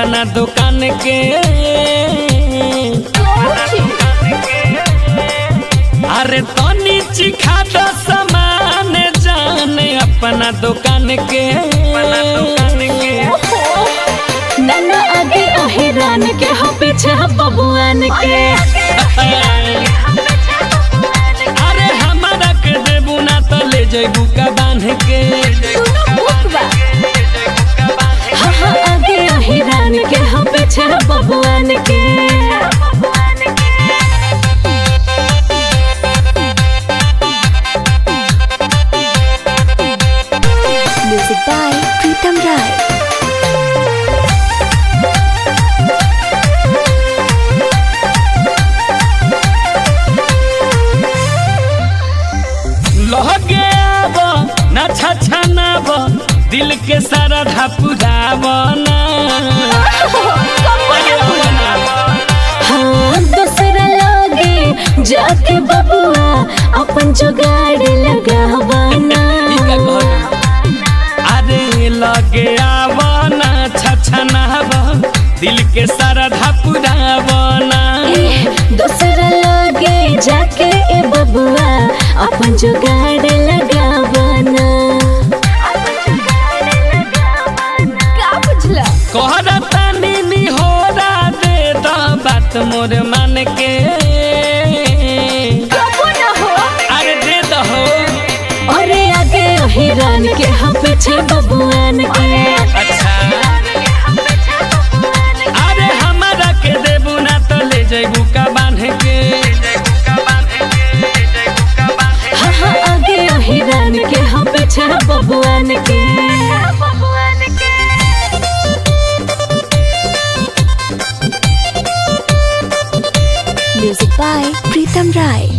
अपना दुकान के अरे तनी चिखा दो सामान जाने अपना दुकान के नन्ना आगे अहिरान के हो पीछे बबुआन के अरे हमारा के देबू ना तो ले जेबू का बांध के हाँ हाँ आगे अहिरान के हो पीछे बबुआन के Music by Pritam Rai. लहगे आब ना छछनाब दिल के सारा धपुराब ना हाँ दूसरा लागे जाके बबुआ अपन जुगाड़ लगावाना अरे लगे आब ना छछनाब दिल के सारा धपुराब ना दूसरा लागे जाके ए बबुआ अपन जुगाड़ लगावाना का बुझला कहरा तानी निहोरा दे द बात मोर मान के कबो ना हो अरे दे दहो अरे आगे हिरान के हम पीछे बबुआन के अच्छा अरे हमारा के देबू ना तो ले जेबू का बांध के हाँ हाँ आगे हिरान के हम पीछे बबुआन के Music by Pritam Rai.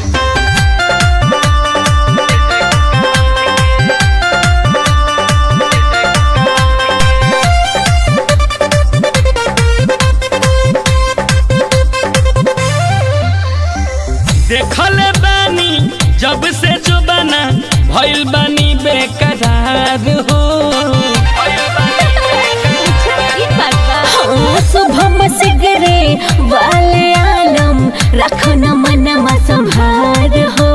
देखले बानी जब से जो बना भइल बानी बेकरार हो हाँ शुभम सिगरे वाले आलम रखो न मनमा संभार हो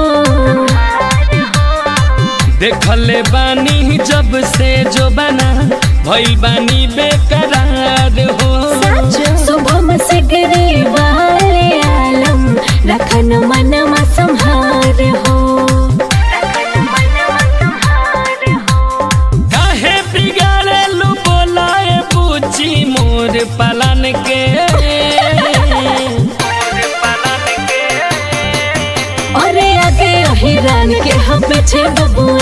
देखले बानी जब से जो बना भइल बानी बेकरार हो शुभम सिगरे वाले आलम रखो न मनमा संभार हो काहे बिगाड़े लू बोलाए पूछी मोर पालन के अरे आगे हिरान के हम पीछे बबुआ